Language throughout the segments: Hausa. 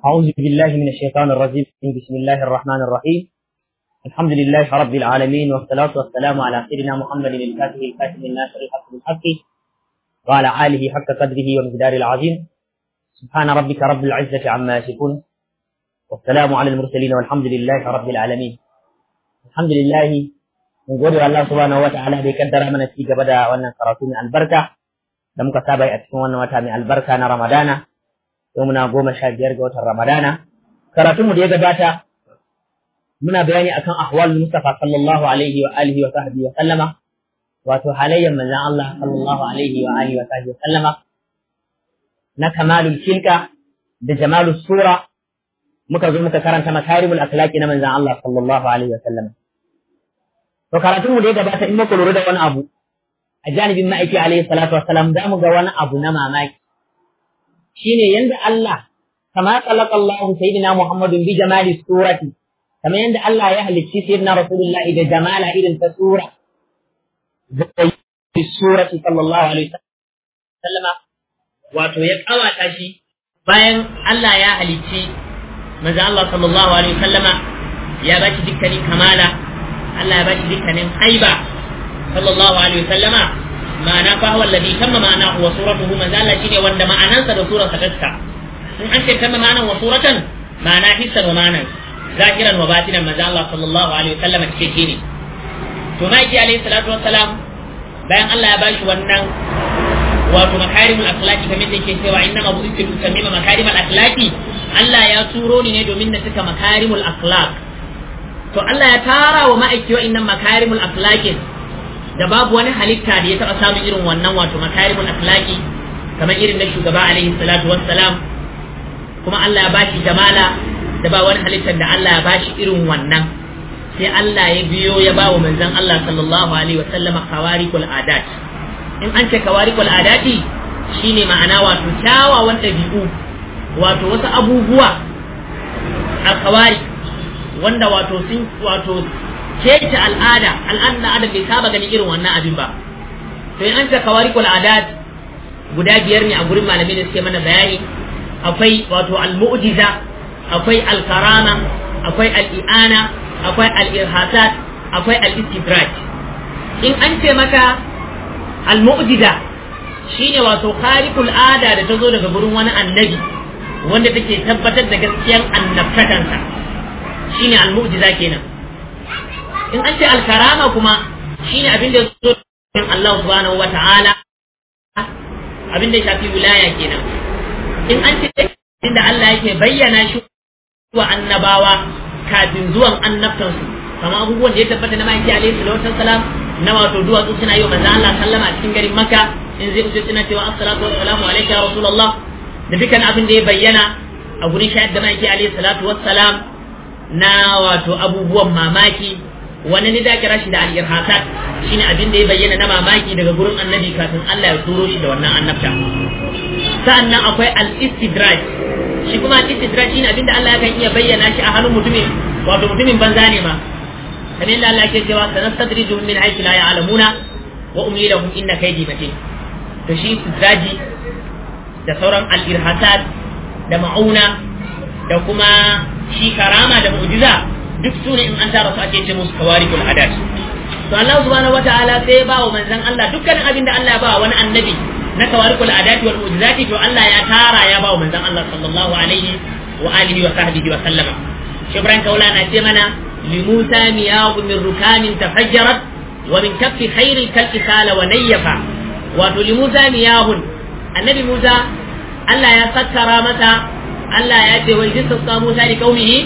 أعوذ بالله من الشيطان الرجيم بسم الله الرحمن الرحيم الحمد لله رب العالمين والصلاة والسلام على سيدنا محمد الفاتح الكاتب الناصر الحق بالحق وعلى آله حق قدره ومقدار العظيم سبحان ربك رب العزة عما يصفون والسلام على المرسلين والحمد لله رب العالمين الحمد لله mun gode wa Allah subhanahu wa ta'ala da ya kaddara mana ci gaba da wannan karatu mai albarka da muka saba a cikin wannan wata mai albarka na Ramadana yau muna goma sha biyar ga watan Ramadana karatunmu da ya gabata muna bayani akan ahwal Mustafa sallallahu alaihi wa alihi wa sahbihi wa sallama wato halayyar manzon Allah sallallahu alaihi wa alihi wa sahbihi wa sallama na kamalul kilka da jamalus sura muka zo muka karanta makarimul akhlaqi na manzon Allah sallallahu alaihi wa sallama to karatun mu da ya gabata in muka lura da wani abu a janibin ma'aiki alaihi salatu wassalam za mu ga wani abu na mamaki shine yanda Allah kama khalaqa Allah sayyidina Muhammadun bi jamali surati kamar yanda Allah ya halicci sayyidina Rasulullahi da jamala irin ta sura zai surati sallallahu alaihi wasallama wato ya kawata shi bayan Allah ya halicci manzo Allah sallallahu alaihi wasallama ya baki dukkanin kamala Allah ya bashi dukkanin haiba sallallahu alaihi wasallama ma'ana fa huwa alladhi tamma ma'anahu wa suratuhu manzo Allah shine wanda ma'anansa da surarsa gaska in an ce tamma ma'anan wa suratan ma'ana hissan wa ma'anan zakiran wa batinan manzo Allah sallallahu alaihi wasallama ce shine to maki alaihi salatu wassalam bayan Allah ya bashi wannan wato makarimul akhlaqi kamar da yake cewa inna ma bu'itu utammima makarimul akhlaqi Allah ya turo ni ne domin na cika makarimul akhlaq to Allah ya tara wa ma'aiki wa'innan makarimul akhlaqin da babu wani halitta da ya taɓa samun irin wannan wato makarimul akhlaqi kamar irin na shugaba alaihi salatu wassalam kuma Allah ya bashi jamala da ba wani halittar da Allah ya bashi irin wannan sai Allah ya biyo ya ba wa manzon Allah sallallahu alaihi wasallama kawarikul adat in an ce kawarikul adati shine ma'ana wato kyawawan ɗabi'u wato wasu abubuwa a kawari wanda wato sun wato keta al'ada al'adar da adam bai saba ganin irin wannan abin ba to in an ta kawarikul adat guda biyar ne a gurin malamai da suke mana bayani akwai wato al-mu'jiza akwai al-karama akwai al-i'ana akwai al-irhasat akwai al-istidraj in an ce maka al-mu'jiza shine wato khariqul ada da ta zo daga gurin wani annabi wanda take tabbatar da gaskiyar annabtakansa shine al-mu'jiza kenan in an ce al-karama kuma shine abin da zo min Allah subhanahu wa ta'ala abin da shafi wilaya kenan in an ce inda Allah yake bayyana shi wa annabawa kafin zuwan annabtansu kamar abubuwan da ya tabbata na maki alaihi salatu wassalam na wato duwatsu suna yi wa manzo Allah sallama a cikin garin Makka in zai wuce suna cewa assalatu wassalamu alayka ya rasulullah da dukkan abin da ya bayyana a gurin shahid da maki alaihi salatu wassalam na wato abubuwan mamaki wani ne da kira shi da al-irhasat shine abin da ya bayyana na mamaki daga gurin annabi kafin Allah ya turo shi da wannan annabta sa'annan akwai al-istidraj shi kuma al-istidraj shine abin da Allah ya kan iya bayyana shi a hannun mutumin wato mutumin banza ne ma kamar yadda Allah ke cewa sanastadrijuhum min haythu la ya'lamuna wa umli lahum inna kaydi matin to shi istidraji da sauran al-irhasat da ma'una da kuma shi karama da mu'jiza duk sune in an tara su ake ce musu kawarikul adat to Allah subhanahu wataala sai ba wa manzon Allah dukkanin abin da Allah ya ba wani annabi na kawarikul adat wal mu'jizati to Allah ya tara ya ba wa manzon Allah sallallahu alaihi wa alihi wa sahbihi wa sallama shi Ibrahim Kaula na ce mana li Musa miyahu min rukamin tafajjarat wa min kaffi khairi kalki sala wa nayyafa wato li Musa miyahun annabi Musa Allah ya sakkara masa Allah ya ce wai jinsa sa Musa li qaumihi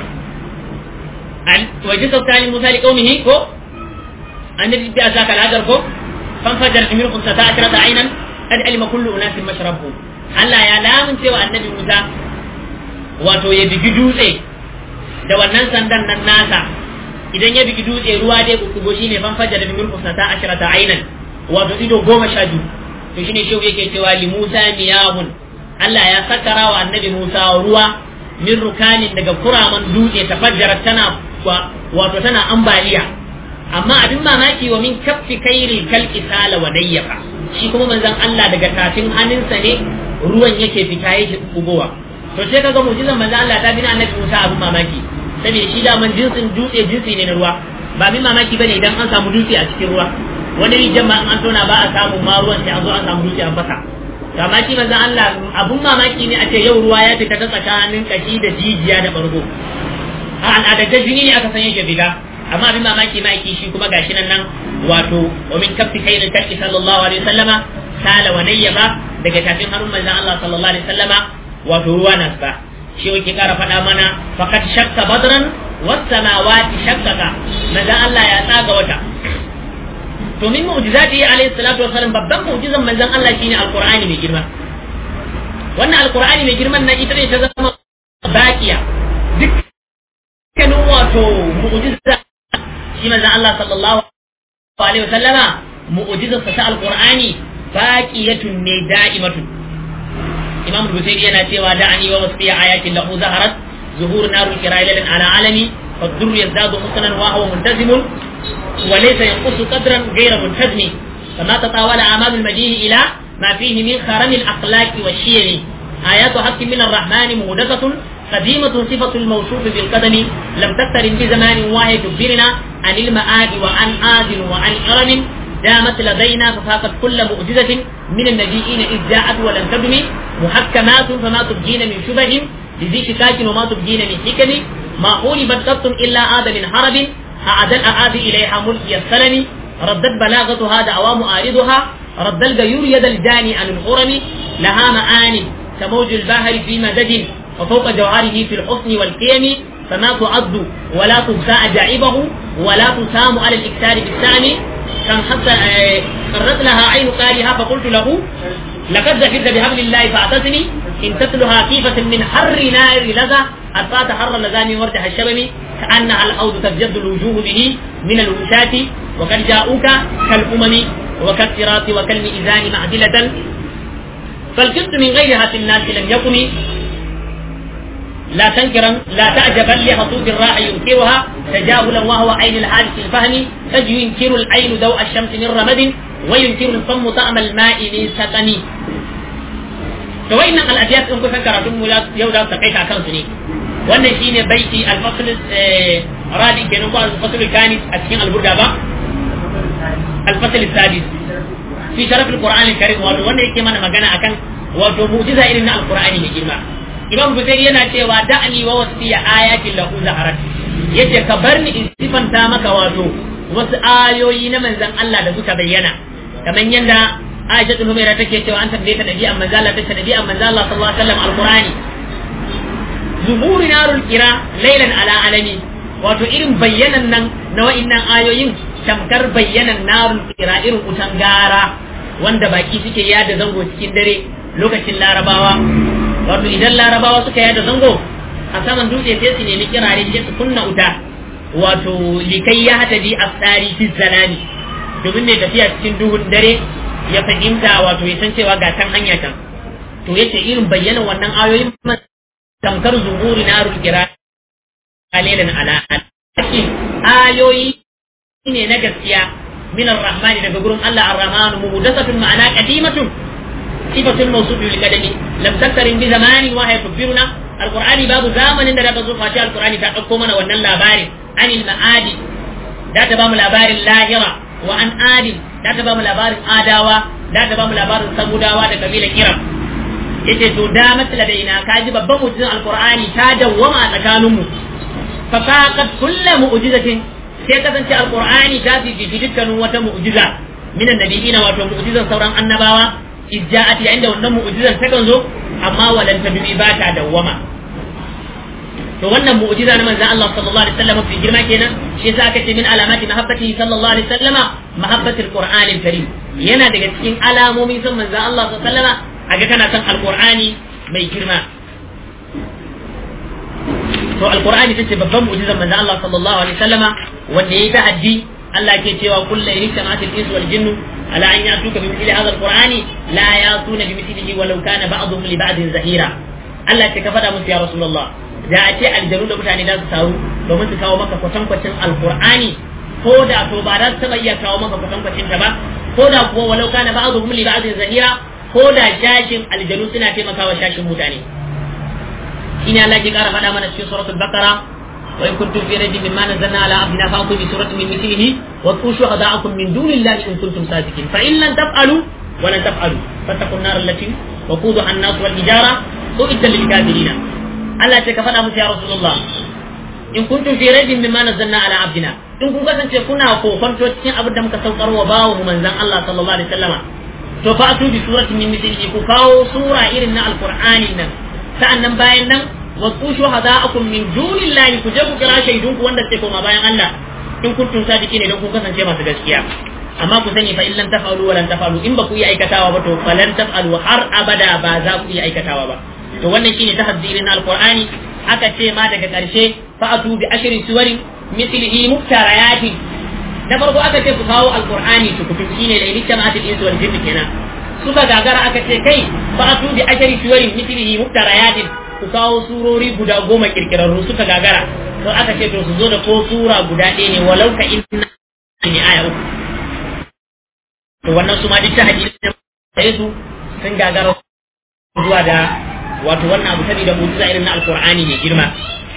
wai jinsa sa Musa li qaumihi ko annabi bi asaka al-hadar ko fan fajar min khumsata ashrata aynan qad alima kullu unasin mashrabuhum Allah ya lamun cewa annabi Musa wato ya bigi dutse da wannan sandan nan nasa idan ya bigi dutse ruwa dai kukugo shine fan fajar min khumsata ashrata aynan wato ido goma sha biyu to shine shehu yake cewa li Musa miyahun Allah ya sakara wa annabi Musa ruwa min rukanin daga kuraman dutse tafajjarar tana wato tana ambaliya amma abin mamaki wa min kaffi kairi kalki sala wa dayyafa shi kuma manzon Allah daga tafin hannunsa ne ruwan yake fita yake bugowa to sai kaga mu'jizan manzo Allah ta bi na annabi Musa abun mamaki saboda shi da man jinsin dutse jinsi ne na ruwa ba min mamaki bane idan an samu dutse a cikin ruwa wani rijiyar ma an tona ba a samu ma ruwan sai an zo an samu dutse an fasa amma shi manzo Allah abun mamaki ne a ce yau ruwa ya fita ta tsakanin kashi da jijiya da bargo a al'adance jini ne aka san yake fita amma abin mamaki ma'aiki shi kuma gashi nan nan wato wa min kaffi khairin kalki sallallahu alaihi wasallama sala wa nayyaba daga tafin harun manzon Allah sallallahu alaihi wasallama wato ruwa na sa shi yake kara faɗa mana faqad shakka badran was samawati shakkaka manzon Allah ya tsaga wata to min mu'jizati alaihi salatu wasallam babban mu'jizan manzon Allah shine alqur'ani mai girma wannan alqur'ani mai girman nan ita ne ta zama baqiya dukkanin wato mu'jiza shi manzon Allah sallallahu alaihi wasallama mu'jizarsa ta alqur'ani baqiyatun ne da'imatun imam al-busairi yana cewa da'ani wa wasfiya ayatin lahu zaharat zuhur narul kirailan ala alami فالضر يزداد حسنا وهو ملتزم وليس ينقص قدرا غير ملتزم فما تطاول اعمال المجيء الى ما فيه من خرم الاخلاق والشيم آيات حق من الرحمن مهدثة قديمة صفة الموصوف بالقدم لم تقترن بزمان واحد تخبرنا عن المآد وعن آد وعن أرم دامت لدينا ففاقت كل معجزة من النبيين إذ جاءت ولم تدم محكمات فما تبجين من شبه لذي شكاك وما تبجين من حكم ما حولبت قط إلا عاد من حرب أعاد الأعاد إليها ملك السلم ردت بلاغتها دعوى معارضها رد الغيور يد الجاني عن الحرم لها معاني كموج البحر في مدد وفوق جوهره في الحسن والقيم فما تعد ولا تبسى أجاعبه ولا تسام على الإكثار بالسام كم حتى قرت لها عين قارها فقلت له لقد ذكرت بحبل الله فاعتصمي إن تتلها كيفة من حر نار لذا أطفات حر اللذان وردح الشبم كأنها الحوض تجد الوجوه به من الوشاة وقد جاءوك كالأمم وكالصراط وكالمئذان معدلة فالقسط من غيرها في الناس لم يكن لا تنكرا لا تعجبا لحطوط الراح ينكرها تجاهلا وهو عين الحادث الفهم قد ينكر العين ضوء الشمس من رمد وينكر الفم طعم الماء من سقم to wayannan al'adiyat in kusan karatun mu yau za su takaita kan su ne wannan shine baiti al-fasl radi kenan ko al-fasl kani a cikin al-burda ba al-fasl sadis fi sharaf al-qur'an al-karim wato wanda yake mana magana akan wato mu'jiza irin na al-qur'ani mai girma imam buzairi yana cewa da'ani wa wasiya ayatin lahu zaharat yace ka bar ni in sifanta maka wato wasu ayoyi na manzon Allah da suka bayyana kamar yanda Aisha bin Humaira take cewa an tambaye ta dabi'an manzo Allah tace dabi'an manzo Allah sallallahu alaihi wasallam alqur'ani zuhuri narul kira laylan ala alami wato irin bayyanan nan na wa'innan ayoyin tamkar bayyanan narul kira irin wutan gara wanda baki suke yada zango cikin dare lokacin larabawa wato idan larabawa suka yada zango a saman dutse sai su nemi kirare sai su kunna wuta wato likai ya hata bi asari fi zalami domin ne tafiya cikin duhun dare ya fahimta wato ya san cewa ga kan hanya can to yace irin bayyana wannan ayoyin tamkar zuhuri na rukira kalilan ala ayoyi ne na gaskiya min ar-rahmani daga gurin Allah ar-rahman muhdathatun ma'ana qadimatun sifatul mawsuf bil qadami lam taktarin bi zamanin wa hay tubiruna al-qur'ani babu zamanin da da zo fati al-qur'ani ta dauko mana wannan labarin anil ma'adi da ta ba mu labarin lahira wa an adin da ta ba mu labarin adawa da ta ba mu labarin samudawa da kabilan iram yace to da masala da ina kaji babban mu'jizan alqur'ani ta dawwama a tsakanin mu fa faqat kullu mu'jizatin sai kasance alqur'ani ta fi fi dukkanin wata mu'jiza min annabiyina wato mu'jizan sauran annabawa ijja'at yayin da wannan mu'jizan ta kan zo amma walan tabi'i ba ta dawwama to wannan mu'jiza na manzon Allah sallallahu alaihi wasallam fi girma kenan shi yasa aka ce min alamati mahabbati sallallahu alaihi wasallama mahabbatul qur'anil karim yana daga cikin alamomin son manzon Allah sallallahu alaihi wasallama aga kana son alqur'ani mai girma to alqur'ani tace babban mu'jizan manzon Allah sallallahu alaihi wasallama wanda yayi tahaddi Allah ke cewa kullu irisamatil insu wal jinnu ala an yatuka bi mithli hadha alqur'ani la yatuna bi mithlihi walau kana ba'dhum li ba'din zahira Allah ce ka faɗa musu ya rasulullah da a ce aljanu da mutane za su taru domin su kawo maka kwatankwacin alkur'ani ko da to ba za su taba iya kawo maka kwatankwacin ta ba ko da kuwa walau kana ba'dhu hum li ba'dhin zahira ko da shashin aljanu suna taimakawa shashin mutane ina Allah ke kara faɗa mana cikin suratul baqara wa in kuntum fi raybin mimma nazzalna ala abdina fa'tu bi suratin min mithlihi wa qulu shuhada'akum min dunillahi in kuntum sadiqin fa in lam taf'alu wa lan taf'alu fattaqun nar allati waquduha an-nas wal hijara uiddat lil kafirin Allah ce ka faɗa musu ya rasulullah in kuntum fi raybin mimma nazzalna ala abdina in kun kasance kuna kokonto cikin abin da muka saukar wa bawo mu manzon Allah sallallahu alaihi wasallama to fa atu bi suratin min mithlihi ku kawo sura irin na alqur'ani nan sa'annan bayan nan wasu shuhada'akum min dunillahi ku je ku kira shaidun ku wanda ke koma bayan Allah in kuntum sadiki ne don kun kasance masu gaskiya amma ku sani fa in lam taf'alu wa lan taf'alu in ba ku iya aikatawa ba to fa lan taf'alu har abada ba za ku iya aikatawa ba to wannan shine tahaddirin alqur'ani aka ce ma daga karshe fa atu bi ashri suwarin mithlihi muftarayatin na farko aka ce ku kawo alqur'ani su kutum shine da ilita ma'atil insu wal jinni kenan suka gagara aka ce kai fa atu bi ashri suwarin mithlihi muftarayatin ku kawo surori guda goma kirkirarru suka gagara to aka ce to su zo da ko sura guda ɗaya ne walau ka inna ne aya uku to wannan su ma duk ta hadisi sai su sun gagara zuwa da wato wannan abu saboda mu'jiza irin na alqur'ani mai girma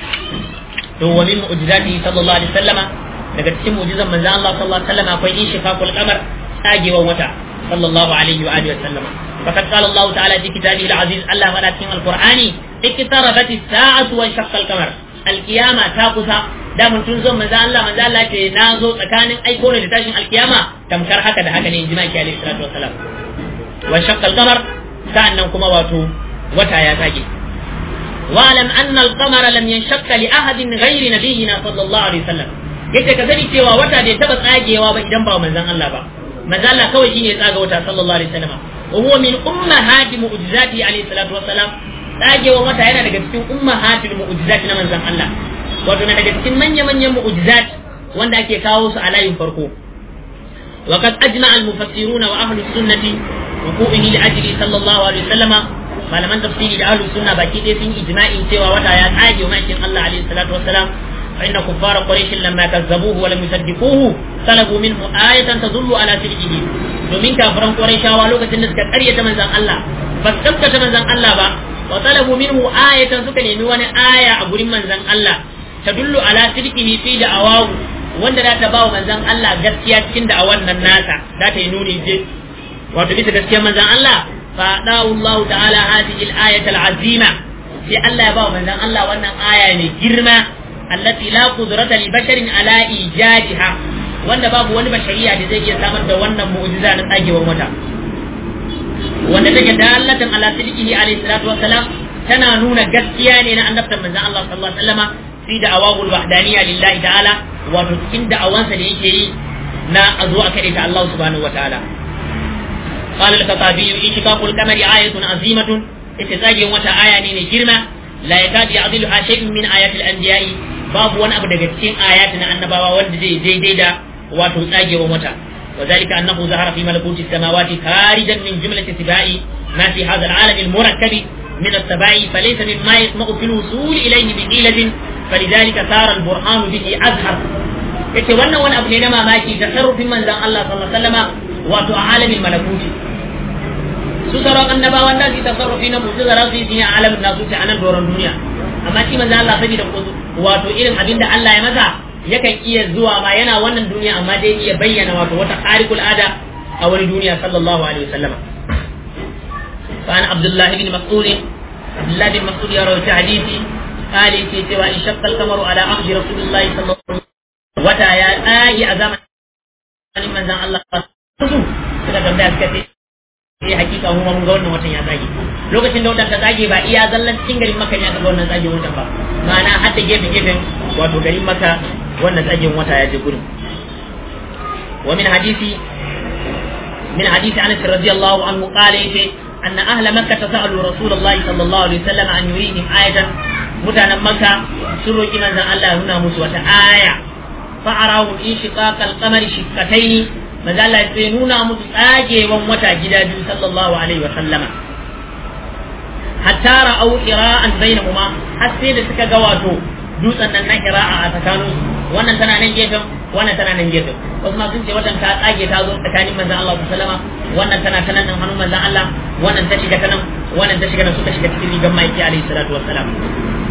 to wa min mu'jizati sallallahu alaihi wasallama daga cikin mu'jizan manzon Allah sallallahu alaihi wasallama akwai inshiqaqul qamar tsagewan wata sallallahu alaihi wa alihi wasallama فقد قال الله تعالى في كتابه العزيز الله ولا في القرآن اقتربت الساعة وانشق القمر القيامة تاقصى da mun tun zo manzo Allah manzo Allah ce na zo tsakanin aiko ne da tashin alkiyama tamkar haka da haka ne inji maki alaihi salatu wasalam wa shaqqa al-qamar sa'annan kuma wato wata ya tsage wa lam anna al-qamar lam yanshaqqa li ahadin ghairi nabiyyina sallallahu alaihi wasallam yace ka sani cewa wata bai taba tsagewa ba idan ba manzon Allah ba manzo Allah kawai shine ya tsaga wata sallallahu alaihi wasallam wa huwa min ummahati mu'jizati alaihi salatu wasalam tsagewa wata yana daga cikin ummahatil mu'jizati na manzon Allah wato na daga cikin manya-manyan mu'jizat wanda ake kawo su a layin farko وقد أجمع المفسرون وأهل السنة وقوعه لأجل صلى الله عليه وسلم malaman tafsiri da ahlus sunna baki ɗaya sun ijma'in cewa wata ya tsage wa ma'aikin Allah alaihi salatu wassalam fa inna kuffara quraish lamma kazzabuhu wa lam yusaddiquhu talabu minhu ayatan tadullu ala sidqihi domin kafiran quraishawa lokacin da suka ƙaryata manzon Allah ba su gaskata manzon Allah ba wa talabu minhu ayatan suka nemi wani aya a gurin manzon Allah tadullu ala sidqihi fi da'awahu wanda za ta ba wa manzon Allah gaskiya cikin da'awan nan nasa za ta yi nuni je wato bisa gaskiyar manzon Allah فأعطاه الله تعالى هذه الآية العظيمة في الله يباو من الله وأن آية جرمة التي لا قدرة لبشر على إيجادها وأن باب وأن بشرية زي يسامد وأن معجزة نتاجي ومتى وأن دالة على صدقه عليه الصلاة والسلام تنا نون قسياني أن نبت من الله صلى الله عليه وسلم في دعواه الوحدانية لله تعالى وتسكن دعوانsa da yake yi na a zo a kaɗe ta Allah subhanahu wa ta'ala قال الخطابي انشقاق القمر آية عظيمة اتساجي وتا آية نين جرمة لا يكاد يعضلها شيء من آيات الأنبياء باب وان أبدا كتين آياتنا النبوة والد زي زي دي دا واتو تساجي ومتا وذلك أنه ظهر في ملكوت السماوات خارجا من جملة اتباع ما في هذا العالم المركب من التباع فليس مما يسمع في الوصول إليه بحيلة فلذلك صار البرهان به أظهر yace wannan wani abu ne na mamaki tasarrufin manzon Allah sallallahu alaihi wasallama wato a alamin malakuti su sauran annabawan da su tasarrufi na mutu da su yi a alamin nasu ta anan doron duniya amma shi manzon Allah saboda wato irin abinda Allah ya masa yakan iya zuwa ma yana wannan duniya amma dai iya bayyana wato wata khariqul ada a wani duniya sallallahu alaihi wasallama فأنا عبد الله بن مسعود عبد الله بن مسعود يروي حديثي قال في سوى انشق القمر على عهد رسول الله صلى الله عليه وسلم wata ya tsage a zamanin manzan Allah su suka tambaya suka ce eh hakika mu mun ga wannan watan ya tsage lokacin da watan ta tsage ba iya zallan cikin garin Makka ne aka ga wannan tsagen watan ba ma'ana har da gefe gefen wato garin Makka wannan tsagen wata ya je gurin wa min hadisi min hadisi Anas radiyallahu anhu qala yace anna ahla makkah sa'alu rasulullahi sallallahu alaihi wasallam an yurihim ayatan mutanen makka sun roki manzon Allah ya nuna musu wata aya fa'arahu inshiqaq al-qamar shiqqatayn maza Allah sai nuna musu tsagewan wata gida biyu sallallahu alaihi wa sallama hatta ra'au qira'an bainahuma har sai da suka ga wato dutsen nan na qira'a a tsakanin wannan tana nan gefen wannan tana nan gefen wasu ma sun ce watan ta tsage ta zo tsakanin manzon Allah sallama wannan tana ta nan hannun manzon Allah wannan ta shiga ta nan wannan ta shiga nan suka shiga cikin rigan maiki alaihi salatu wassalam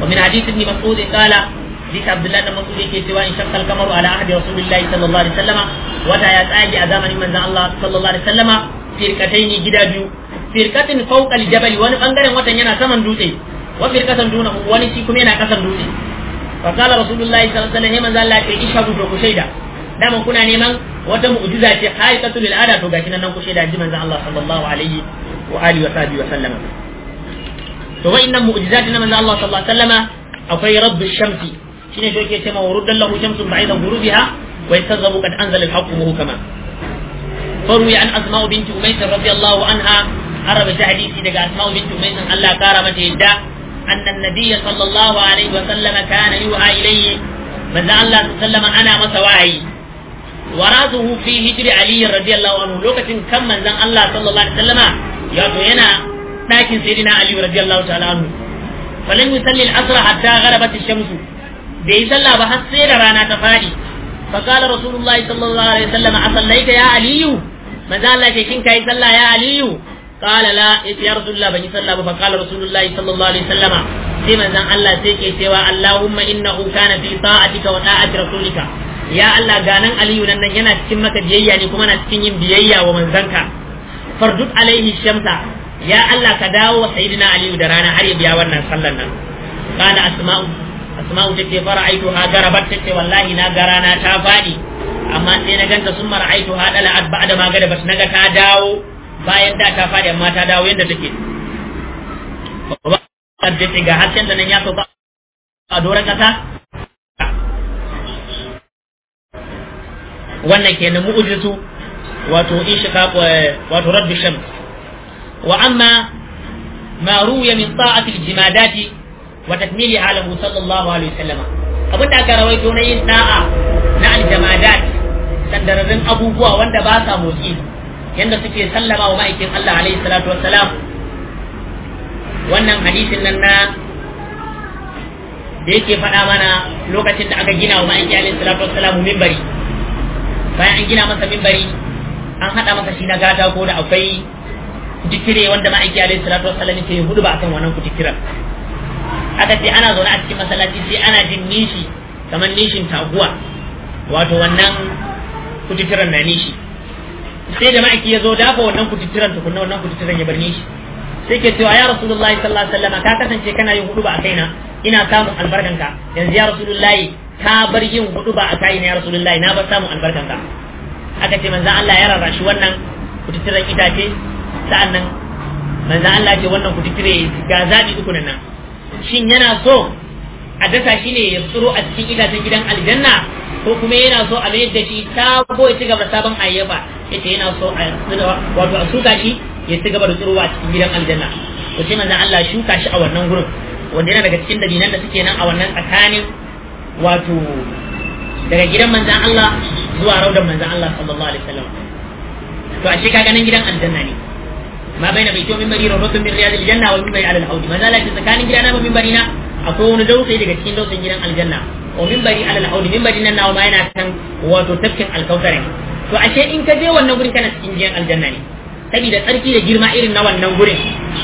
ومن حديث ابن مسعود قال حديث عبد الله بن مسعود yake cewa in shaqqa al-qamar ala ahdi rasulillahi sallallahu alaihi wasallam wata ya tsage a zamanin manzon Allah sallallahu alaihi wasallam firqataini gida biyu firqatin fawqa al-jabal wani bangaren watan yana saman dutse wa firqatan dunahu wani shi kuma yana kasan dutse fa qala rasulullahi sallallahu alaihi wasallam manzon Allah ya ishadu to ku shaida daman kuna neman wata mu'jiza ce haqiqatu lil ada to gashi nan ku shaida ji manzon Allah sallallahu alaihi wa alihi wa sahbihi wa sallama to wa'annan mu'jizati na manzon Allah sallallahu alaihi wasallama akwai rabbu shamsi shine to yake cewa wuruddan lahu shamsun ba'idan ghurubiha wa yastazhabu qad anzala al-haqq muhkama faruya an asma'u binti umays radiyallahu anha arabi ta hadisi daga asma'u binti umays Allah kara mata yadda anna an-nabiy sallallahu alaihi wa sallama kana yuha ilayhi manzo Allah sallama ana masa wahayi وراسه في هجر علي رضي الله عنه لوكتين كم من زن الله صلى الله عليه وسلم يا yana ɗakin sayyidina Ali radiyallahu ta'ala anhu falan yusalli al-asr hatta gharabat ash-shams bai yi sallah ba har sai da rana ta fadi fa qala rasulullahi sallallahu alaihi wasallam asallaita ya aliyu manzo Allah ce kin kai sallah ya aliyu qala la ya rasulullah ban yi sallah ba fa qala rasulullahi sallallahu alaihi wasallama sai manzon Allah sai ke cewa Allahumma innahu kana fi ta'atika wa ta'ati rasulika ya Allah ganan aliyu nan yana cikin maka biyayya ne kuma na cikin yin biyayya wa manzanka fardud alaihi shamsa ya Allah ka dawo wa sayyidina aliyu da rana har ya biya wannan sallan nan kana asma'u asma'u take fara aitu ha garabat take wallahi na ga rana ta fadi amma sai na ganta sun mara aitu ha dala ad ba'da ma gada bas naga ta dawo bayan da ta fadi amma ta dawo yadda take ba da ga hasken da nan ya sauka a doron kasa wannan kenan mu'jizu wato inshiqaq wato rabb shams wa amma ma ruya min ta'ati al-jimadati wa takmiliha lahu sallallahu alaihi wasallam abin da aka rawaito na yin da'a na al-jamadat sandararrun abubuwa wanda ba sa motsi yanda suke sallama wa ma'aikin Allah alaihi salatu wassalam wannan hadisin nan na da yake faɗa mana lokacin da aka gina wa ma'aikin alaihi salatu wassalam mimbari bayan an gina masa mimbari an haɗa masa shi na gata ko da akwai kututture wanda ma'aiki alaihi salatu wassalam ke hudu ba akan wannan kututturen aka ce ana zaune a cikin masallaci sai ana jin nishi kamar nishin taguwa wato wannan kututturen na nishi sai da ma'aiki ya zo dafa wannan kututturen tukunna wannan kututturen ya bar nishi sai ke cewa ya rasulullahi sallallahu alaihi wasallam ka kasance kana yin hudu ba a kaina ina samun albarkanka yanzu ya rasulullahi ka bar yin hudu ba a kaina ya rasulullahi na bar samun albarkanka aka ce manzan Allah ya rarrashi wannan kututturen itace sa'annan manzan Allah ce wannan kututture ga zaɓi uku nan shin yana so a dasa shi ne ya tsiro a cikin itacen gidan aljanna ko kuma yana so a mayar da shi sabo ya ci gaba sabon ayyaba yace yana so a wato a shuka shi ya ci gaba da tsirowa a cikin gidan aljanna to sai manzan Allah shuka shi a wannan gurin wanda yana daga cikin dalilan da suke nan a wannan tsakanin wato daga gidan manzan Allah zuwa raudan manzan Allah sallallahu alaihi wasallam to ashe ka ganin gidan aljanna ne ma baina bai to minbari rawdatun min riyadil janna wa minbari ala al-hawd manzan Allah tsakanin gidana da minbari na akwai wani dausayi daga cikin dausayin gidan aljanna wa minbari ala al-hawd minbari nan nawa ma yana kan wato tafkin alkautare to ashe in ka je wannan gurin kana cikin gidan aljanna ne saboda tsarki da girma irin na wannan gurin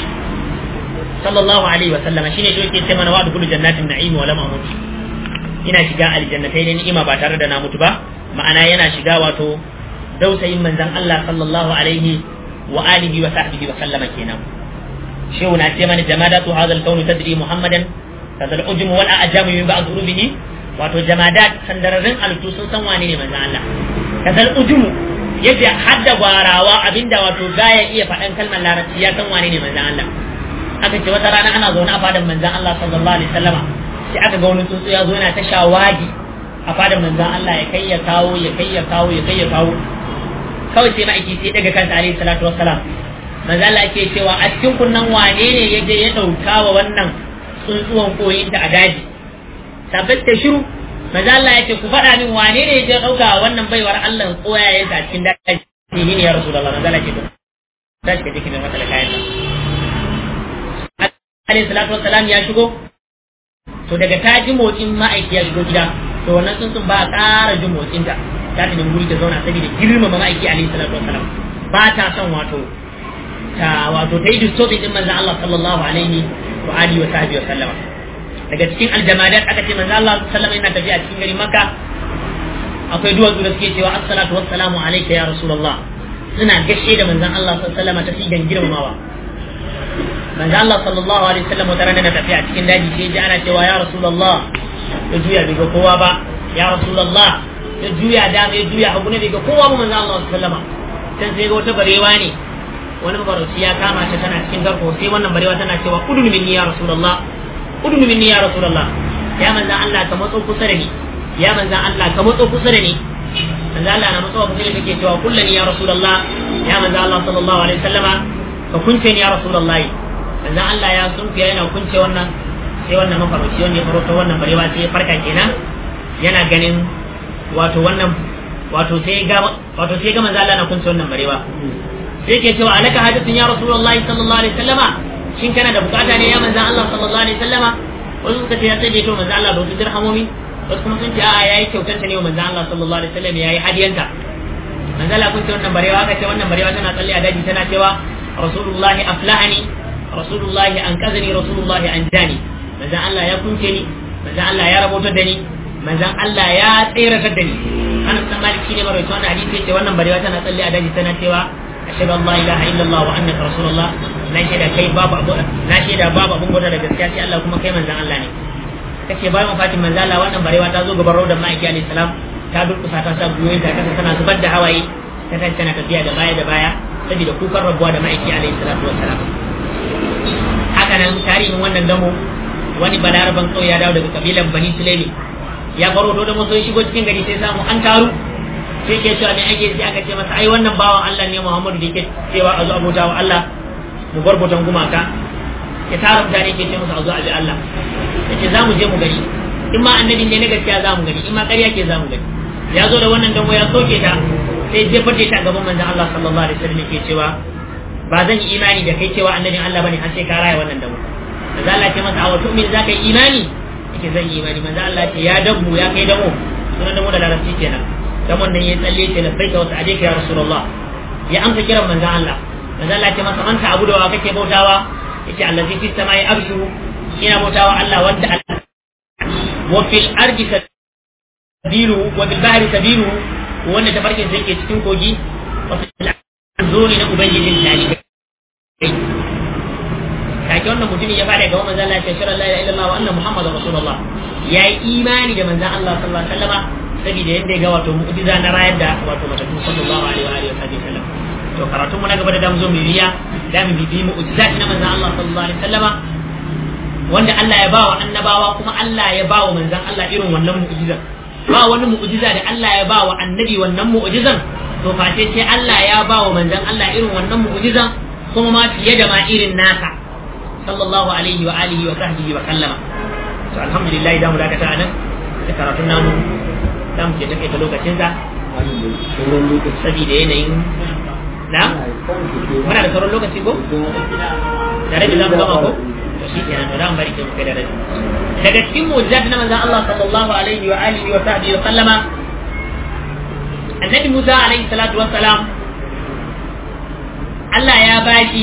sallallahu alaihi wa sallama shine shi yake ce mana wa dukulu jannatin na'im wa lam amut ina shiga aljannatai ne ni'ima ba tare da na mutu ba ma'ana yana shiga wato dausayin manzan Allah sallallahu alaihi wa alihi wa sahbihi wa sallama kenan shehu na ce mana jamadatu hadha al-kawn tadri muhammadan kaza al-ujum wal a'jam min ba'd urubihi wato jamadat sandararrin altu sun san wane ne manzan Allah kaza al-ujum yadda hadda gwarawa abinda wato gaya iya faɗan kalmar larabci ya san wane ne manzan Allah aka ce wata rana ana zaune a fadan manzan Allah sallallahu alaihi wasallama sai aka ga wani tsuntsu ya zo yana ta shawagi a fadar manzan Allah ya kai ya kawo ya kai ya kawo ya kai ya kawo kawai sai ma'aiki sai daga kansa alaihi salatu wassalam manzan Allah ke cewa a cikin kunnan wane ne ya je ya dauka wa wannan tsuntsuwan koyin ta a daji tabbas ta shiru manzan Allah ya ce ku faɗa min wane ne ya je dauka wa wannan baiwar Allah koyayen ta a cikin daji ni ne ya rasulullah manzan Allah ke to tashi ka je ki mai mata kayan alaihi salatu wassalam ya shigo to daga ta ji motsin ma'aiki ya shigo gida to wannan tsuntsun ba a ƙara jin motsin ta ta ta nemi wuri ta zauna saboda girmama ma'aiki alaihi salatu wasalam ba ta son wato ta wato ta yi disturbing din manzon Allah sallallahu alaihi wa alihi wa sahbihi wa sallama daga cikin aljamadat aka ce manzo Allah sallallahu alaihi yana tafiya cikin garin Makka akwai duwatsu da suke cewa assalatu wassalamu alayka ya rasulullah suna gashe da manzon Allah sallallahu alaihi wasallam ta sigan girmamawa manzo Allah sallallahu alaihi wasallam wata rana na tafiya cikin daji sai ji ana cewa ya rasulullah ya juya bai ga kowa ba ya rasulullah ya juya da ya juya hagu ne bai ga kowa ba manzo Allah sallallahu alaihi wasallam sai sai ga wata barewa ne wani mabarauci ya kama ta tana cikin garko sai wannan barewa tana cewa udun minni ya rasulullah udun minni ya rasulullah ya manzo Allah ka matso kusa da ni ya manzo Allah ka matso kusa da ni manzo Allah na matso kusa da kake cewa kullani ya rasulullah ya manzo Allah sallallahu alaihi wasallama ka kunce ni ya rasulullah manzo Allah ya sunfiya yana kunce wannan sai wannan mafarauci wanda ya farauta wannan barewa sai ya farka kenan yana ganin wato wannan wato sai ga wato sai ga manzo Allah na kunce wannan barewa sai ke cewa alaka hadithun ya rasulullah sallallahu alaihi wasallama shin kana da bukata ne ya manzo Allah sallallahu alaihi wasallama wasu suka ce ya tsaye to manzo Allah da wasu dirhamomi wasu kuma sun ce a'a yayi kyautanta ne wa manzo Allah sallallahu alaihi wasallam yayi hadiyanta manzo Allah kun ce wannan barewa aka ce wannan barewa tana tsalle a daji tana cewa rasulullahi aflahani rasulullahi anqazani rasulullahi anjani manzo Allah ya kunce ni manzo Allah ya rabotar da ni manzo Allah ya tseratar da ni Anas bin Malik shine mai rawaito wannan hadisi yace wannan barewa tana tsalle a daji tana cewa ashhadu an la ilaha illallah wa annaka rasulullah na shaida kai babu abu na shaida babu abun gwada da gaskiya sai Allah kuma kai manzon Allah ne kace bayan wafatin manzo Allah wannan barewa ta zo gaban raudan ma'aiki alayhi salam ta durkusa ta sa guyoyin ta kasa tana zubar da hawaye ta tashi tana tafiya da baya da baya saboda kukan rabuwa da ma'aiki alayhi salatu wassalam haka nan tarihin wannan damo wani balaraban kauye ya dawo daga kabilan bani sulaimi ya faro da maso ya shigo cikin gari sai samu an taru sai ke cewa me ake sai aka ce masa ai wannan bawan Allah ne Muhammadu da yake cewa a zo abota wa Allah mu barbotan gumaka ya tara mutane ke ce musu a zo a bi Allah yace za mu je mu gani in ma annabi ne na gaskiya za mu gani in ma ƙarya ke za mu gani ya zo da wannan dango ya soke ta sai jefar da ta a gaban manzon Allah sallallahu alaihi wasallam ke cewa ba zan yi imani da kai cewa annabin Allah bane har sai ka raya wannan dango manzon Allah ce masa a wato min za ka yi imani yake zan yi imani manzon Allah ce ya dabu ya kai damo sunan damo da larabci kenan dan wannan ya tsalle ce labbaika wa sa'adika ya rasulullah ya amsa kiran manzon Allah manzon Allah ce masa anta abu da wa kake bautawa yace allazi fi samai arshu ina bautawa Allah wanda Allah wa fil ardi sabilu wa bil bahri sabilu wanda tafarkin sai ke cikin kogi wa fil zoni na ubangijin tali kake wannan mutumin ya fara ga manzon Allah ya shara la ilaha illallah wa anna muhammadar rasulullah yayi imani da manzon Allah sallallahu alaihi wasallama saboda yadda ya ga wato mu'jiza na rayar da wato matatu sallallahu alaihi wa alihi wasallam to karatun mu na gaba da damu zo mu riya da mu bibi mu'jizat na manzon Allah sallallahu alaihi wasallama wanda Allah ya ba wa annabawa kuma Allah ya ba wa manzan Allah irin wannan mu'jizan ba wani mu'jiza da Allah ya ba wa annabi wannan mu'jizan to face sai Allah ya ba wa manzan Allah irin wannan mu'jizan kuma ma fiye da ma irin nasa sallallahu alaihi wa alihi wa sahbihi wa sallama to alhamdulillah da mu dakata nan da karatun namu da mu ke take ta lokacin sa saboda yanayin na muna da sauran lokaci ko da rabi za mu gama ko shi kenan da ran bari ke muka da rabi daga cikin mu'jizat na manzon Allah sallallahu alaihi wa alihi wa sahbihi wa sallama annabi Musa alaihi salatu wa salam Allah ya bashi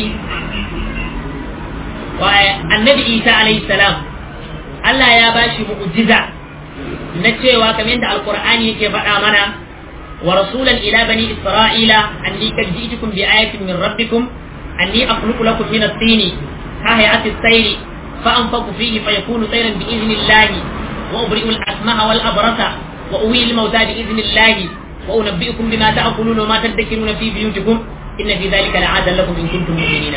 wa annabi Isa alaihi salam Allah ya bashi mu'jiza na cewa kamar yadda alqur'ani yake faɗa mana wa rasulan ila bani isra'ila anni kad ji'tukum bi ayatin min rabbikum anni akhluqu lakum min at-tini كهيئة السيل فأنفق فيه فيكون طيرا بإذن الله وأبرئ الأسماء والأبرص وأوي الموتى بإذن الله وأنبئكم بما تأكلون وما تدكرون في بيوتكم إن في ذلك لعادا لكم إن كنتم مؤمنين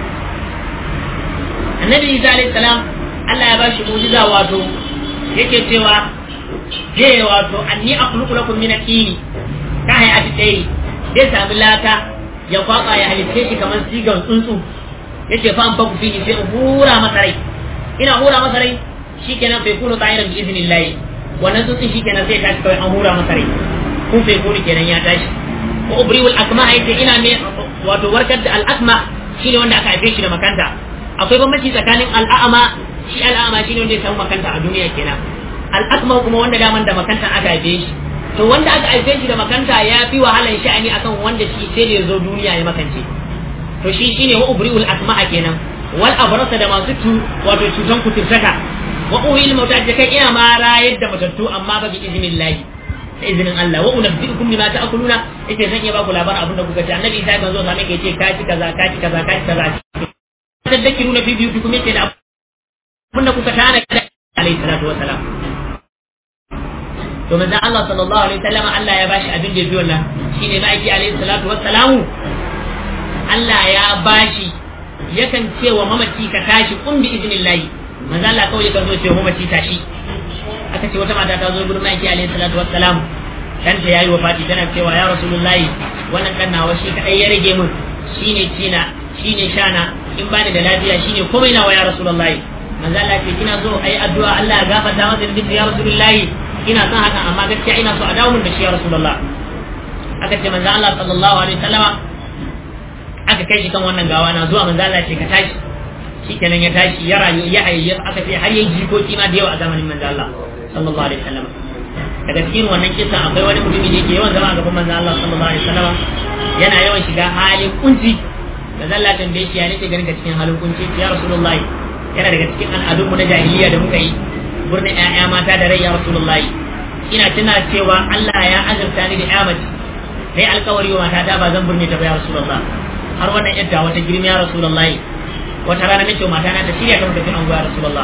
النبي عيسى عليه السلام Allah ya ba shi mujiza wato yake cewa zai wato anni akhluqu lakum min at-tini ka hayati tsayi zai sami laka ya kwaba ya halitte shi kamar sigan tsuntsu yace fa an fa ku fihi sai hura masa rai ina hura masa rai shikenan fa yakunu ta'iran bi idnillah wannan tsuntsun shikenan sai tashi kawai an hura masa rai kun fa yakunu kenan ya tashi wa ubriul akma yace ina me wato warkar da al-akma shine wanda aka haife shi da makanta akwai bambanci tsakanin al'ama shi al'ama shine wanda ya samu makanta a duniya kenan al'akma kuma wanda daman da makanta aka haife shi to wanda aka haife shi da makanta ya fi wahalan sha'ani akan wanda shi sai da ya zo duniya ya makance to shi shine wa ubriul asma'a kenan wal abrasa da masu tu wato cutan kuturtaka wa uhil mauta ta kai ina ma rayar da matattu amma ba bi iznillahi da izinin Allah wa unabbiukum bima ta'kuluna yace zan iya ba ku labarin abin da kuka ci annabi Isa kan zo same ka yace ka ci kaza ka ci kaza ka ci kaza tadakiruna fi biyutikum yace da abin da kuka tana alayhi salatu wassalam to manzon Allah sallallahu alaihi wasallam Allah ya bashi abin da biyo nan shine ma'aiki alaihi salatu wassalamu Allah ya bashi yakan ce wa mamaci ka tashi kun bi iznillahi manzo Allah kawai yakan zo ce wa mamaci tashi aka ce wata mata ta zo gurin ma'aiki alaihi salatu wassalam dan ta yayi wafati tana cewa ya rasulullahi wannan dan nawa shi kadai ya rage min shine cina shine shana in bani da lafiya shine komai nawa ya rasulullahi manzo Allah ce kina so ayi addu'a Allah ya gafarta masa da ya rasulullahi ina son hakan amma gaskiya ina so a dawo mun da shi ya rasulullah aka ce manzo Allah sallallahu alaihi wasallama aka kai shi kan wannan gawa na zuwa manzo Allah ce ka tashi shikenan ya tashi ya rayu ya hayayya aka ce har yayi jikoki ma da yawa a zamanin manzo Allah sallallahu alaihi wasallama daga cikin wannan kisa akwai wani mutumi da yake yawan zama a gaban manzo Allah sallallahu alaihi wasallama yana yawan shiga halin kunci da zalla tambaye shi ya nake ganin ka cikin halin kunci ya rasulullahi yana daga cikin al'adunmu na jahiliya da muka yi birnin ƴaƴa mata da rai ya rasulullahi ina tuna cewa Allah ya azurta ni da ƴa mace sai alkawari wa matata ba zan birne ta ba ya rasulullah har wannan yadda wata girma ya rasulullahi wata rana nace wa matana ta shirya ta mutum an ya rasulullah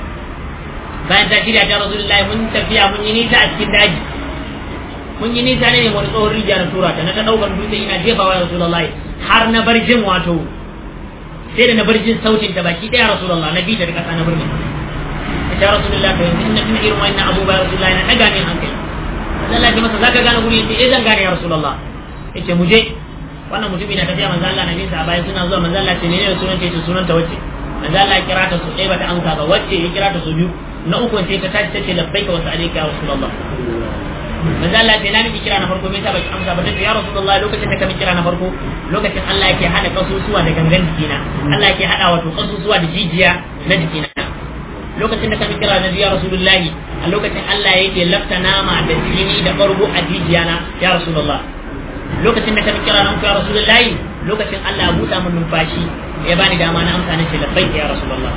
bayan ta shirya ta rasulullahi mun tafiya mun yi nisa a cikin daji mun yi nisa ne wani tsohon rijiya na tura ta na ta ɗaukar dutse ina jefawa ya rasulullahi har na bar jin wato sai da na bar jin sautin ta baki ɗaya rasulullah na bi ta da ƙasa na birni ya rasulullah to yanzu ina tuna irin wannan abubuwa rasulullah na daga min hankali Allah ya masa zaka gane guri yace eh zan gane ya rasulullah yace mu je wannan mutumi na tafiya manzo Allah nabi sa bayan suna zuwa manzo Allah ce ne ne sunan ta yace sunan ta wacce manzo Allah ya kira ta su ɗaya bata amsa ba wacce ya kira ta su biyu na uku sai ta tashi tace labbaika wa sa'alika ya rasulullah manzo Allah ce na miki kira na farko me yasa baki amsa ba tace ya rasulullah lokacin da ka miki kira na farko lokacin Allah yake hada kasusuwa da gangan jikina Allah yake hada wato kasusuwa da jijiya na jikina lokacin da ka fi kira na ya rasulullahi a lokacin Allah yake lafta nama da jini da bargo a jijiyana ya rasulullah lokacin da ka fi kira nan ya rasulullahi lokacin Allah ya buɗa min numfashi ya bani dama na amsa nace labbaik ya rasulullah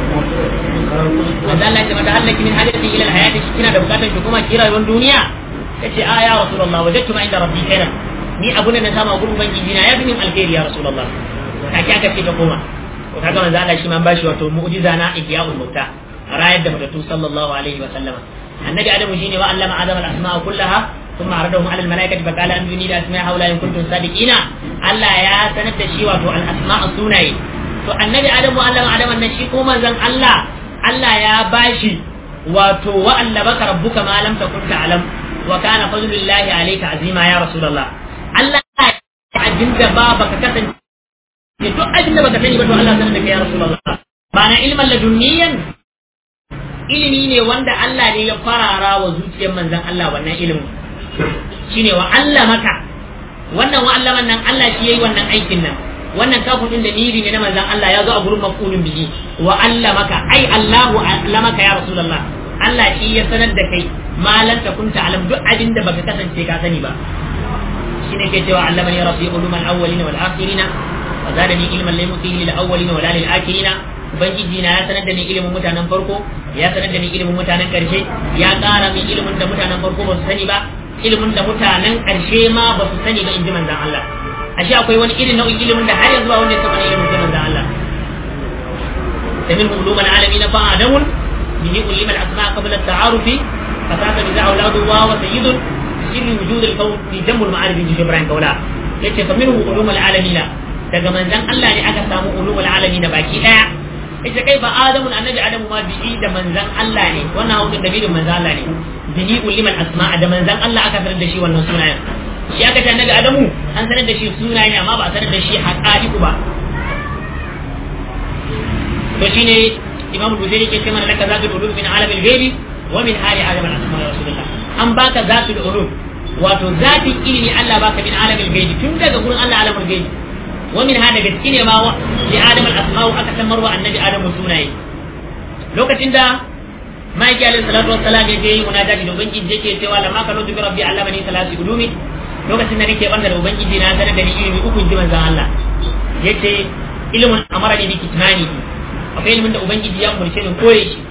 Allah ya ce mata Allah min hadati ila alhayati kina da bukatar ki kuma kira yawan duniya yace a ya rasulullah wajadtu ma inda rabbi khairan ni abun da na sama gurin ubangiji na ya fi min alkhairi ya rasulullah kake aka ce ta koma to kaga manzo Allah shi ma bashi wato mu'jiza na ihya'ul mauta rayar da mutattu sallallahu alaihi wa sallama annabi adamu shine wa allama adama al-asma'a kullaha thumma aradahum ala al-malaikati fa qala anbini bi asma'i haula in kuntum sadiqina Allah ya sanar da shi wato al-asma'a sunaye to annabi adamu allama adama nan shi kuma manzon Allah Allah ya bashi wato wa allabaka rabbuka ma lam takun ta'lam wa kana fadlullahi alayka azima ya rasulullah Allah abinda ba baka kasance duk abinda baka sani ba to Allah sanar da kai ya rasulullah ba na ilman ladunniyan ilimi ne wanda Allah ne ya farara wa zuciyar manzon Allah wannan ilimin shine wa Allah maka wannan wa Allah nan Allah shi yayi wannan aikin nan wannan kafin din da niri ne na manzon Allah ya zo a gurin mafulun bihi wa Allah maka ai Allahu allamaka ya rasulullah Allah shi ya sanar da kai malan ta kunta alam duk abin da baka kasance ka sani ba shine ke cewa allamani rabbi ulumul awwalin wal akhirin wa zadani ilman lam yutihi lil awwalin wala lil akhirin ubangiji na ya sanar da ni ilimin mutanen farko ya sanar da ni ilimin mutanen karshe ya ƙara min ilimin da mutanen farko ba su sani ba ilimin da mutanen karshe ma ba su sani ba in ji manzan Allah ashe akwai wani irin nau'in ilimin da har yanzu ba wanda ya saba ilimin da manzan Allah da min ulumul alamin fa adamun bihi ulima al-asma qabla at-ta'aruf fa sasa bi za'uladu wa wa sayyidun sirri wujud al-kawn fi jamul ma'arif ji Ibrahim Kaula yace fa min ulumul alamin daga manzan Allah ne aka samu ulumul alamin baki daya ita kai fa adamu annabi adamu ma bi'i da manzan Allah ne wannan hausin da bidin manzan Allah ne bihi ulimal asma'a da manzan Allah aka sanar da shi wannan sunayen shi aka ce annabi adamu an sanar da shi sunaye ne amma ba a sanar da shi haqa'iqu ba to shine imam buzairi ke cewa laka zakul ulum min alamil ghaibi wa min hali adam al asma rasulullah an baka zakul ulum wato zatin ilimi Allah baka min alamil ghaibi tun daga gurin Allah alamul ghaibi ومن هذا قد كني ما لآدم الأسماء أكثر مروى النبي آدم سوناي لو كتندا ما يجي عليه الصلاة والسلام يجي مناجاة لبنجي جيكي سوى لما كانوا تبي ربي علمني ثلاث علومي لو كتندا نكي بند لبنجي جينا سنة دني إلمي أكون جمع زان الله يجي علم أمرني بكتماني akwai ilimin da ubangiji ya umarce ni koye shi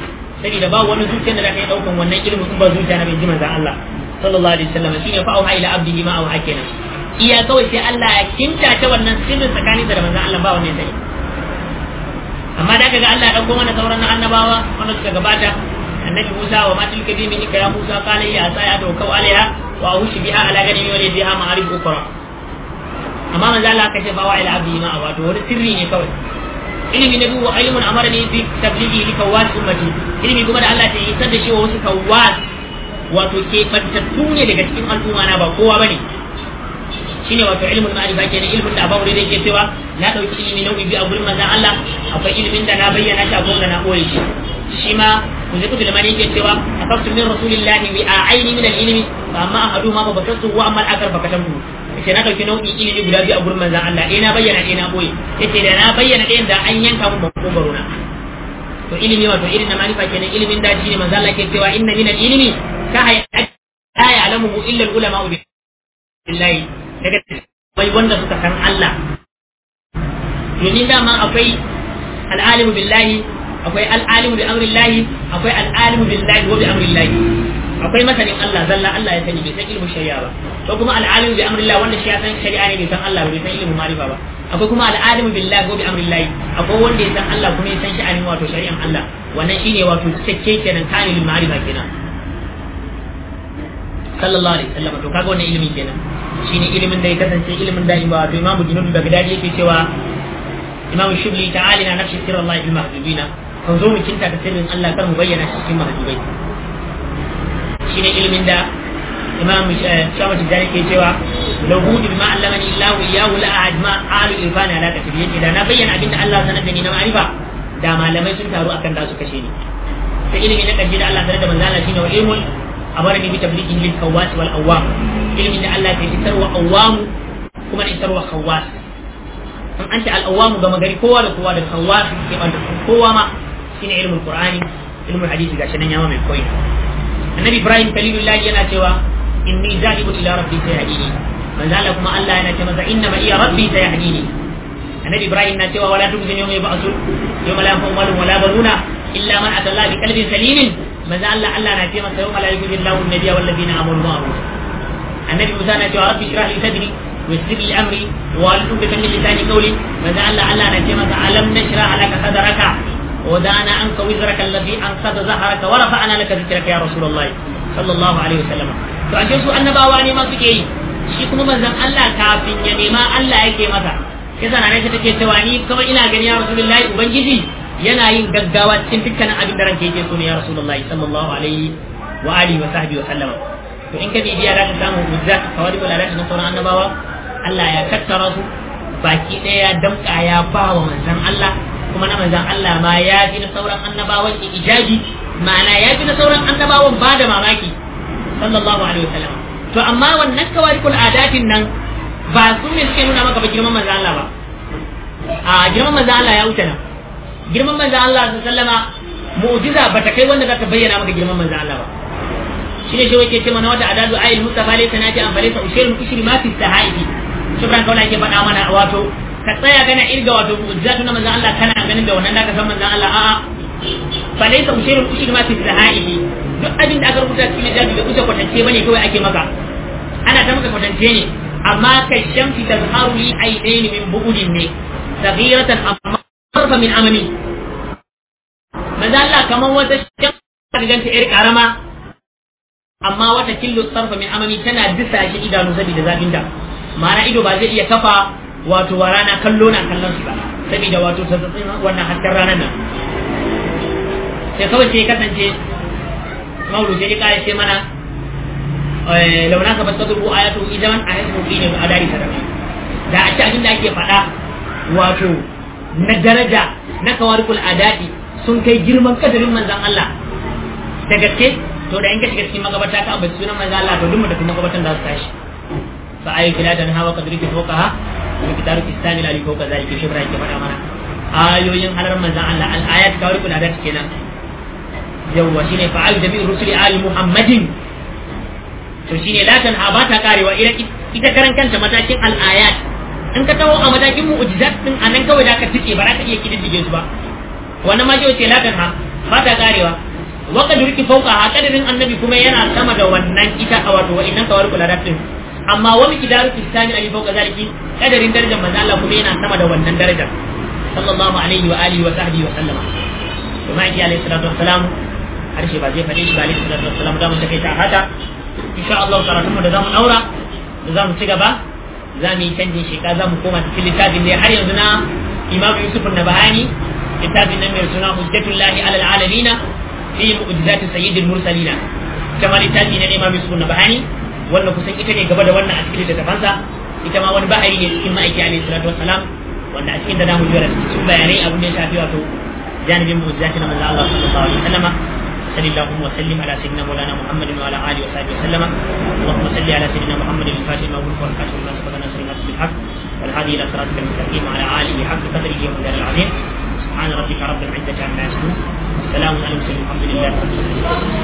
saboda ba wani zuciyar da zaka yi daukan wannan ilimin in ba zuciya na bai ji manzon Allah sallallahu alaihi wasallam shine fa auha ila abdihi ma auha kenan iya kawai sai Allah ya kinta ta wannan sirrin tsakanin da manzon Allah ba wannan sai amma da kaga Allah ya dauko mana sauran annabawa wanda suka gabata annabi Musa wa ma tilka bi minika ya Musa qala ya asaya da kau alaiha wa ushi biha ala ganimi wa biha ma'arif ukra amma manzo Allah kace ba wa ila abdi ma wato wani sirri ne kawai ilimi na biyu wa ilmun amarani bi tablighi li kawas ummati ilimi kuma da Allah ta yi da shi wa wasu kawas wato ke bantattu ne daga cikin al'umma na ba kowa bane shine wato ilmul ma'rifa kenan ilmin da Abu Hurairah ke cewa na dauki ilimi nau'i biyu a gurin manzon Allah akwai ilimin da na bayyana shi akwai da na koyi shi shi ma kuziku da mani yake cewa akaftu min rasulillahi wi a'aini min al-ilmi fa amma ahaduhuma fa batattu wa amma al-akhar fa katamtu yace na dauki nau'in ilimi guda biyu a gurin manzon Allah eh na bayyana eh na koyi yace da na bayyana ɗayan da an yanka mun makogaro na to ilimi wato irin na marifa kenan ilimin da shi ne manzon Allah ke cewa inna min al-ilmi ka hayya la ya'lamuhu illa al-ulama billahi daga bai wanda suka san Allah domin dama akwai al'alimu billahi akwai al'alimu bi amrillahi akwai al'alimu billahi wa bi amrillahi akwai masanin Allah zalla Allah ya sani bai san ilmu shari'a ba ko kuma al'alimu bi amrillahi wanda shi ya san shari'a ne bai san Allah bai san ilmu marifa ba akwai kuma al'alimu billahi wa bi amrillahi akwai wanda ya san Allah kuma ya san sha'anin wato shari'an Allah wannan shine wato cikakke kenan kamilul ma'rifa kenan sallallahu alaihi wasallam to kaga wannan ilimin kenan shine ilimin da ya kasance ilimin da ba to imamu junubi bagdadi yake cewa imamu shubli ta'ala na nafsi sirra Allah bil mahjubina kan zo mu cinta da sirrin Allah kar mu bayyana shi cikin mahjubai shine ilimin da imam shamu tijani ke cewa lahu bi ma allamani Allah iyyahu la ajma alu irfan ala katbiyyati da na bayyana abinda Allah sanar da ni na ma'rifa da malamai sun taru akan da su kashe ni sai ilimi na kaji da Allah sanar da manzo Allah shine wa ilmul abarani bi tablighi lil khawas wal awam ilimin da Allah ke isar wa awam kuma isar wa khawas an anta al awam ga magari kowa da kowa da khawas ke banda kowa ma shine ilmul qur'ani ilmul hadisi gashi nan yawa mai koyi annabi ibrahim kalilullah yana cewa inni zahibun ila rabbi sayahdini manzo Allah kuma Allah yana ce masa inna ma iya rabbi sayahdini annabi ibrahim na cewa wala tubzin yawma yub'athun yawma la yanfa'u malun wala banuna illa man atalla bi qalbin salimin manzo Allah Allah na ce masa yawma la yukhzi Allahu an-nabiyya wal ladina amanu ma'ahu annabi Musa na cewa rabbi shrah li sadri ويسر لي امري والحق من لساني قولي ماذا الله الله نجي ماذا الم نشرح لك صدرك ودانا عنك وزرك الذي انقض ظهرك ورفعنا لك ذكرك يا رسول الله صلى الله عليه وسلم to ashe su annabawa ne ma suke yi shi kuma manzon Allah kafin ya nema Allah yake masa yasa na ne take cewa ni kuma ina gani ya rasulullahi ubangiji yana yin gaggawa cikin dukkanin abin da ranke yake so ne ya rasulullahi sallallahu alaihi wa alihi wa sahbihi wa sallama to in ka bibiya za ka samu hujja kawai ko lalata na sauran annabawa Allah ya tattara su baki ɗaya ya damƙa ya ba wa manzon Allah kuma na manzon Allah ma ya fi na sauran annabawan ijabi ma'ana ya fi na sauran annabawan ba da mamaki sallallahu alaihi wasallam to amma wannan kawarikul adatin nan ba su ne suke nuna maka ba girman manzon Allah ba a girman manzon Allah ya wuce nan girman manzon Allah sallama mu'jiza ba ta kai wanda za ta bayyana maka girman manzon Allah ba shi ne shi wake ce mana wata adadu ayil mustafa laysa naji an falesa ushirun ushri ma fi sahaifi shukran kaula yake faɗa mana wato ka tsaya kana irga wato mu'jizatu na manzon Allah kana ganin da wannan da ka san manzon Allah a'a falesa ushirun ushri ma fi sahaifi duk abin da aka rubuta cikin littafi da kusa kwatance bane kawai ake maka ana ta maka kwatance ne amma ka shamsi tazharu li aidaini min bu'udin ne saghiratan amma farfa min amami manzo Allah kaman wata shamsi ganta yar karama amma wata killu sarfa min amami tana disa shi idanu saboda zafin ta ma'ana ido ba zai iya kafa wato wa rana kallo na kallon shi ba saboda wato tsatsatsin wannan hasken ranar nan sai kawai sai kasance maulu sai ka ce mana launa ka fasta dubu ayatu idan a yasu ne a dari sadaka da a ci abin da ake faɗa wato na daraja na kawarikul adadi sun kai girman kadarin manzan Allah da gaske to da in ka shiga cikin magabata ka ambaci sunan manzan Allah to duk da kuma magabatan za su tashi fa ayi kilatan hawa kadri ki foka wa kitaru kistamil ali foka zalika shi Ibrahim ke faɗa mana ayoyin halar manzan Allah al ayat kawarikul adadi kenan yawwa shine fa'al jami'ur rusuli ali muhammadin to shine la tan habata karewa ita karan kanta matakin al-ayat in ka tawo a matakin mu'jizat din anan kawai da ka tike ba za ka iya kididdige su ba wannan ma ce la tan ha ba ta karewa wa qadruki fawqa qadarin annabi kuma yana sama da wannan ita wato wa innan tawarku ladatin amma wa miqdaru tisani ali fawqa zaliki qadarin darajar manzo Allah kuma yana sama da wannan darajar sallallahu alaihi wa alihi wa sahbihi wa sallama to ma alaihi salatu wassalam harshe ba zai faɗi shi ba alaihi salatu wassalam da mun take ta haka insha Allah karatun mu da zamu daura da zamu ci gaba za mu yi canjin sheka za mu koma cikin littafin da har yanzu na Imam Yusuf Nabahani littafin nan mai suna Hujjatullahi alal alamina fi mu'jizati sayyidil mursalina kama littafi na Imam Yusuf Nabahani wanda kusan ita ne gaba da wannan a cikin littafansa ita ma wani bahari ne cikin ma'aiki alaihi salatu wassalam wanda a cikin da zamu jira cikin bayanai abin da ya shafi wato janibin mu'jizati na manzo Allah sallallahu alaihi wasallam صلى اللهم وسلم على سيدنا مولانا محمد وعلى اله وصحبه وسلم اللهم صل على سيدنا محمد الفاتح المغلوب والكاشف لما سبق ناصر الناس بالحق والهادي الى صراطك المستقيم وعلى اله حق قدره ومقداره العظيم سبحان ربك رب العزه عما يصفون سلام على المرسلين الحمد لله رب العالمين